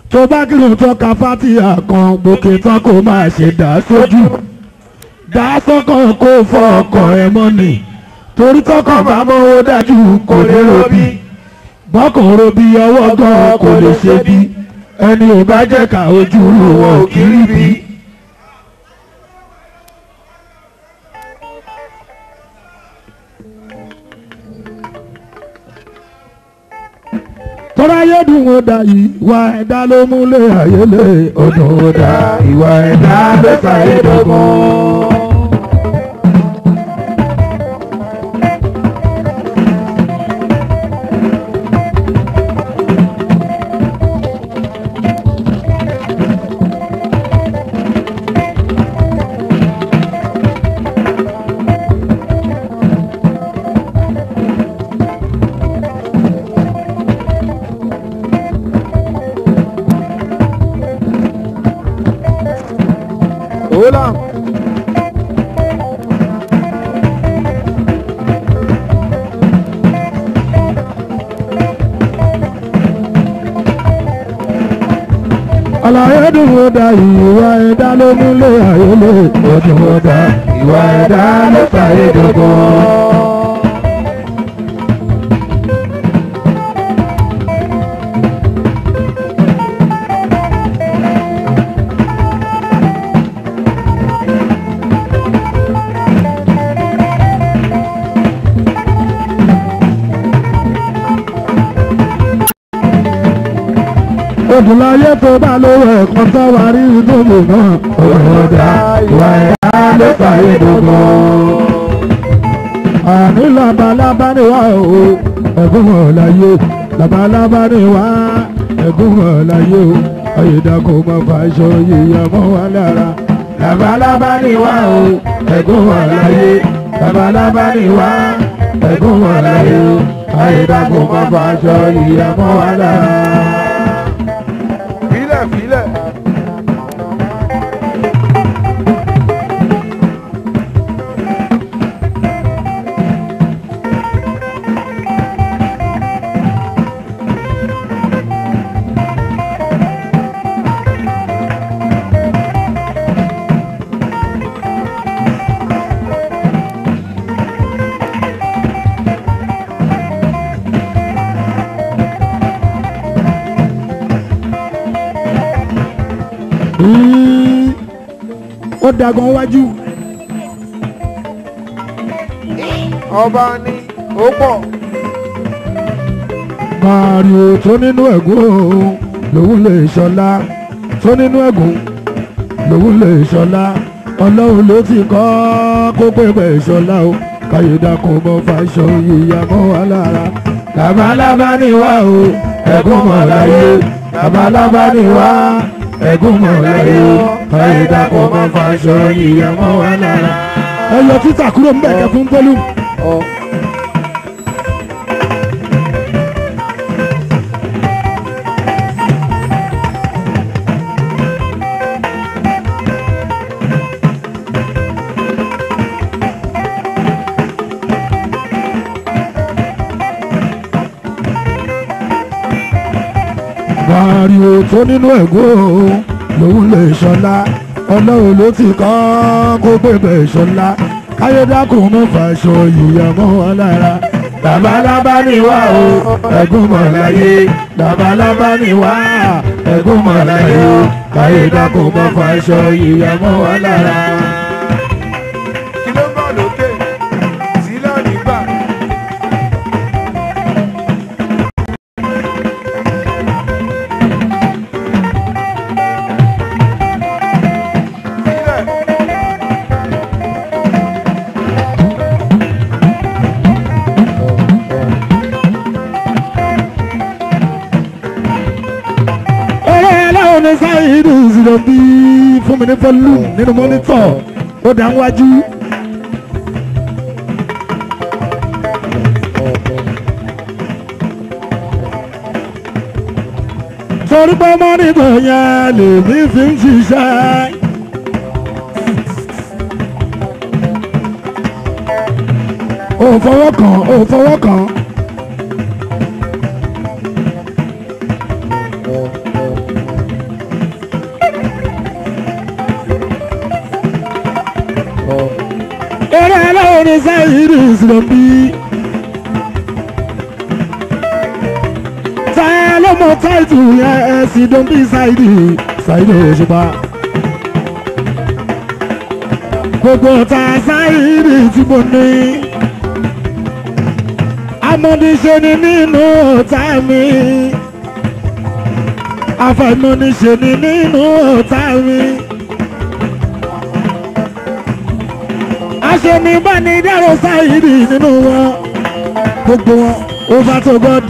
tó bá kírun tó ka fátìyà kan gbòkè tán kó máa ṣe dá sójú dá sọ́kàn kó fọ ọkàn ẹ mọ́nì torí tọkàn bá mọ́wó dájú kò lè robí bọ́kàn robí ọwọ́ gan kò lè ṣe bí ẹni ò bá jẹ́ ká ojú wọn ò kí rí bí. tọ́lá yóò dùn ó dà yìí ìwà ẹ̀dá ló múlẹ̀ ayé lè ọdún ó dà ìwà ẹ̀dá ló ṣàyè dọ́gbọ́n. Hola. àlàyé dùn ó dà ìwà ẹ̀dá ló múlẹ̀ ayé lè ọdún ó dà ìwà ẹ̀dá ló ṣàyè dọ́gbọ́n. Odùláyé tó bá lówó ẹ̀kan tó wà rí ìdóbò náà. Òròdà ìwà ẹ̀dá ló fàyè dògbò. Àní labalábá ni wá o, ẹ̀gún wọn láyé. Labalábá ni wá, ẹ̀gún wọn láyé o. Ayédàkọ̀ máa fa aṣọ yíyá mọ́ wa lára. Labalábá ni wá o, ẹ̀gún wọn láyé. Labalábá ni wá, ẹ̀gún wọn láyé o. Ayédàkọ̀ máa fa aṣọ yíyá mọ́ wa lára. Filẹ̀ filẹ̀. Mm, ó dagan wájú Ọba ni ó pọ̀. màrìó tó nínú ẹ̀gún òun lòun lè ṣọlá tó nínú ẹ̀gún lòun lè ṣọlá ọlọ́run ló ti kọ́ kó pépè ṣọlá o káyọ̀dá kò mọ fàṣọ yíya mọ́ wa lára labalábá ni wá o ẹ̀gún mọ̀ láyé labalábá ni wá ẹ̀gún mọ̀ láyé o káyọ̀dá kò mọ fàṣọ yíya mọ́ wa lára. ẹ yọ títà kúrò ń bẹ̀ kẹ́ fún bọ́lú. Ọ. Màrìó tó nínú ẹ̀gún òun lòun lè ṣọlá ọlọ́run ló ti kọ́ kó pépè ṣọlá káyọ̀dákùn mú fàṣọ yìyà mọ́ wọn lára labalábá ni wá o ẹ̀gún mọ̀ láyé labalábá ni wá ẹ̀gún mọ̀ láyé o káyọ̀dákùn mú fàṣọ yìyà mọ́ wọn lára. Kí ló bọ̀ lókè? Sílẹ̀ nígbà. Sílẹ̀. eré aláwọ̀ ní sáyidù zero bí fún mi ní fọ́lù nínú mọ́nítọ̀ ó dá wájú. torí pé mọ́nítọ̀ yẹn lèmi fi ń ṣiṣẹ́. ò fọwọ́ kàn ò fọwọ́ kàn. eré aláwọ̀ ní sáyidì ìsìlọ̀bí. táyà ló mọ táìtù yẹn ẹ̀sìn tó ń bí sáyidì sáyidì òṣùpá. gbogbo ta sáyidì tí mo ní. amọ̀díṣe ni nínú ọ̀tá mi. afẹ́mọ̀díṣe ni nínú ọ̀tá mi. aṣeni bá ní dárò sáyidì nínú wọn gbogbo wọn over to God.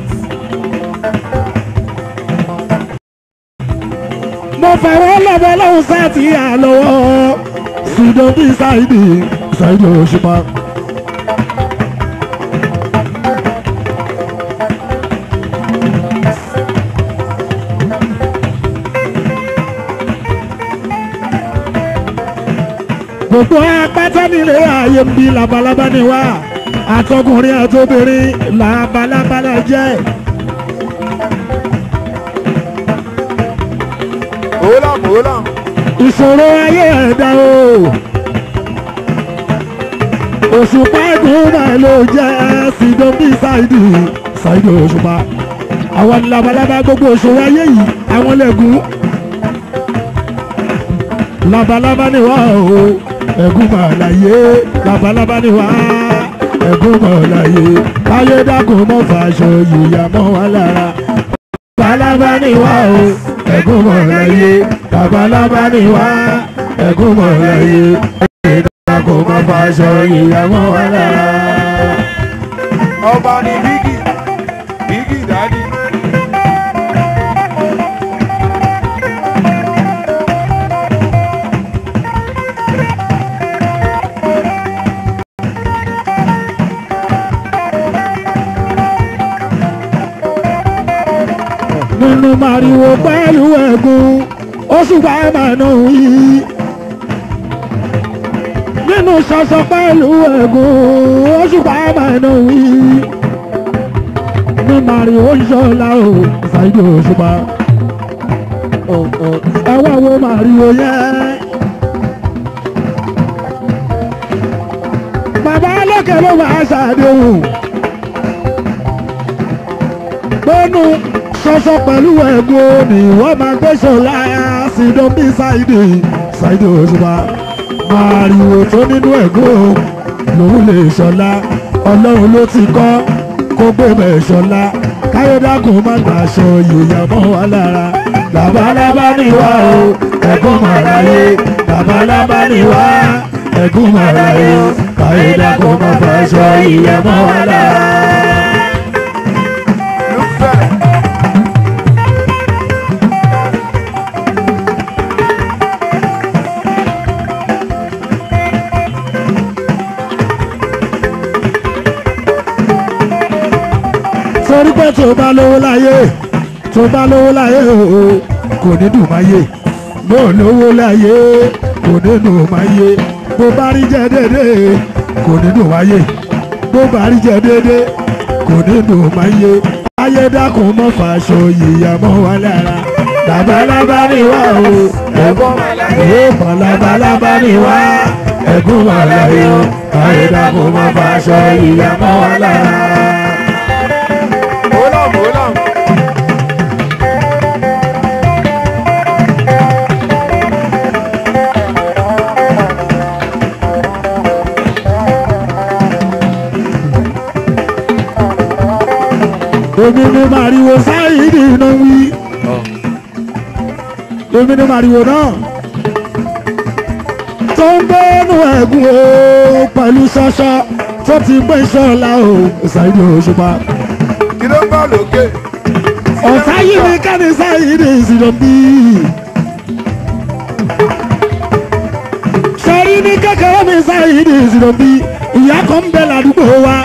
mo fẹ̀rẹ̀ lọ́bọ̀ lọ́hùn sáàtì àlọ́wọ́ ṣùgbọ́n bí sáyidì sáyidì òṣùpá. gbogbo apáta nílé ayé ń bí labalábá ni wá àtọkùnrin àtobìnrin labalábá náà jẹ́. Mòólà mòólà. ìṣòro ayé ẹ̀dá o òṣùpá ẹ̀dùn náà ló jẹ́ sídó bí ṣáìdì ṣáìdì òṣùpá àwọn labalábá gbogbo òṣòro ayé yìí àwọn lẹ́gùn labalábá ni wá o ẹ̀gún mà láyé labalábá ni wá ẹ̀gún mà láyé káyé dákun mọ́ fàṣọ yìyà mọ́ wá lára labalábá ni wá o ẹ̀gún mọ̀ láyé labalábá ni wá ẹ̀gún mọ̀ láyé ìdára kò má fàṣọ ìyàwó wa lára. Ọba ni Bígì. Bígì dádì. nínú màrìwò pẹ̀lú ẹ̀gún oṣù bàbá náà yìí. nínú ṣọṣọ pẹ̀lú ẹ̀gún oṣù bàbá náà yìí. ní màrìwò ṣọlá o ṣáìdì òṣùpá. ẹ wá wo màrìwò yẹn. bàbá lókè ló máa ṣàdéhùn. gbẹ́nu sọ́sọ́ pẹ̀lú ẹ̀gbọ́n ni wọ́n máa gbé ṣọlá sídán bí ṣáìdì ṣáìdì òṣùpá màrìwò tó nínú ẹ̀gbọ́n lòun lè ṣọlá ọlọ́run ló ti kọ́ kó gbé bẹ̀ ṣọlá káyọ̀dákùn má gbà aṣọ yòòyà mọ́ wa lára labalábá ni wá o ẹ̀gbọ́n màráyé labalábá ni wá ẹ̀gbọ́n màráyé káyọ̀dákùn má gbà aṣọ yòòyà mọ́ wa lára. Lúfẹ̀. torí pé tó bá lówó láyé tó bá lówó láyé o kò ní dùn máyé bó lówó láyé kò ní dùn máyé bó bá rí jẹ dédé kò ní dùn máyé bó bá rí jẹ dédé kò ní dùn máyé ayé dákun mọ́ fàṣọ yìyà mọ́ wa lára labalábá ni wá o ẹ̀gbọ́n màláyé ẹ̀gbọ́n labalábá ni wá ẹ̀gbọ́n màláyé o ayé dákun mọ́ fàṣọ yìyà mọ́ wa lára. Mòólà mòólà. èmi ni màrìwò sáyidì iná wí èmi ni màrìwò náà tó ń gbẹ́nu ẹ̀gún o pẹ̀lú ṣọṣọ tó ti gbé ṣọ́ọ̀la o sáyidì òṣùpá Kí ló ń bọ̀ lókè? ọ̀tá yìí ni kẹ́ni sáyidì ìsìnà bí. sẹ́rí ní kékeré mi sáyidì ìsìnà bí ìyá kan ń bẹ ládùúgbò wa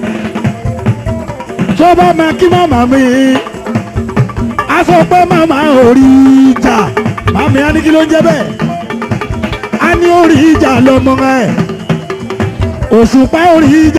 tó bá máa kí màmá mi a sọ pé màmá ò rí ìjà màmí á ní kí ló ń jẹ́ bẹ́ẹ̀ a ní ó rí ìjà lọ́mọ ẹ̀ òṣùpá ò rí ìjà.